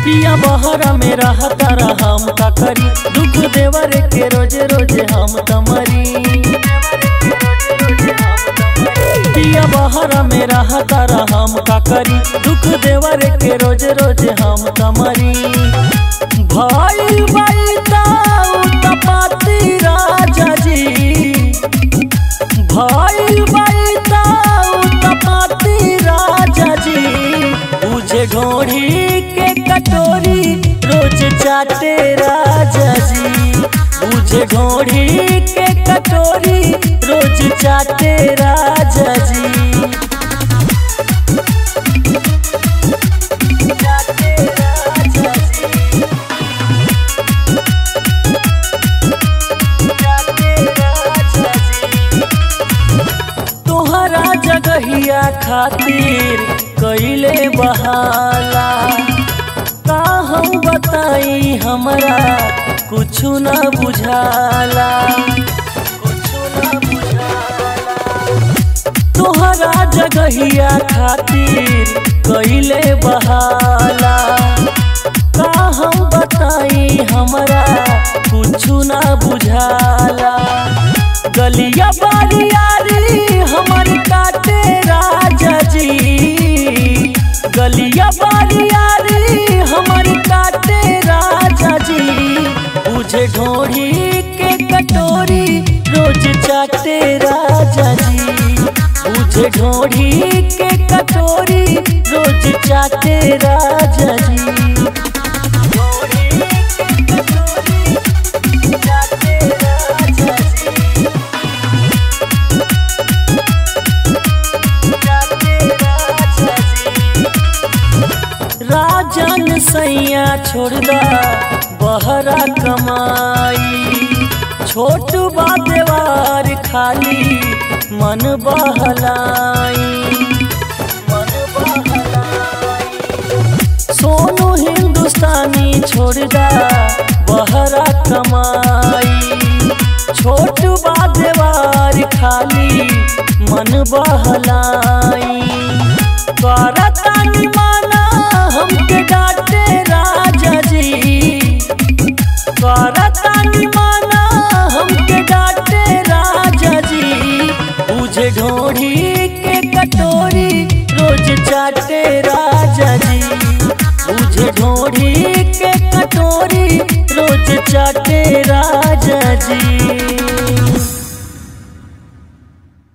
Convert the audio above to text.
पिया बहरा में रहता हम का करी दुख देवर के रोजे रोजे हम तमरी पिया बहरा में रहता हम का करी दुख देवर के रोजे रोजे हम तमरी भाई भाई ताऊ तपाती राजा जी भाई भाई ताऊ तपाती राजा जी बुझे घोड़ी के कटोरी रोज चाटे राजा जी बुझे घोड़ी के कटोरी रोज चाटे राजा जी चाटे राजा जी चाटे राजा जी तोहरा जगहिया खातिर कैले बहाला का हम बताई हमरा कुछु न बुझाला कुछु न बुझाला तोहरा जगहिया खातिर कैले बहाला का हम बताई हमरा कुछु न बुझाला गलिया बारियारी हमर काटे राजा जी गलिया बारियारी हमर काटे राजा जी बुझे ढोड़ी के कटोरी रोज चाटे राजा जी बुझे ढोड़ी के कटोरी रोज चाटे राजा जी ढोड़ी के कटोरी चाटे राजा जी राजन सैया छोड़दा बहरा कमाई छोट बा देवार खाली मन बहलाई मन बहलाई सोनू हिंदुस्तानी छोड़दा बहरा कमाई छोट बा देवार खाली मन बहलाई करतानी माना हमके डांटे राजा जी करतानी माना हमके डांटे राजा जी बुझे ढोड़ी के कटोरी रोज चाटे राजा जी बुझे ढोड़ी के कटोरी रोज चाटे राजा जी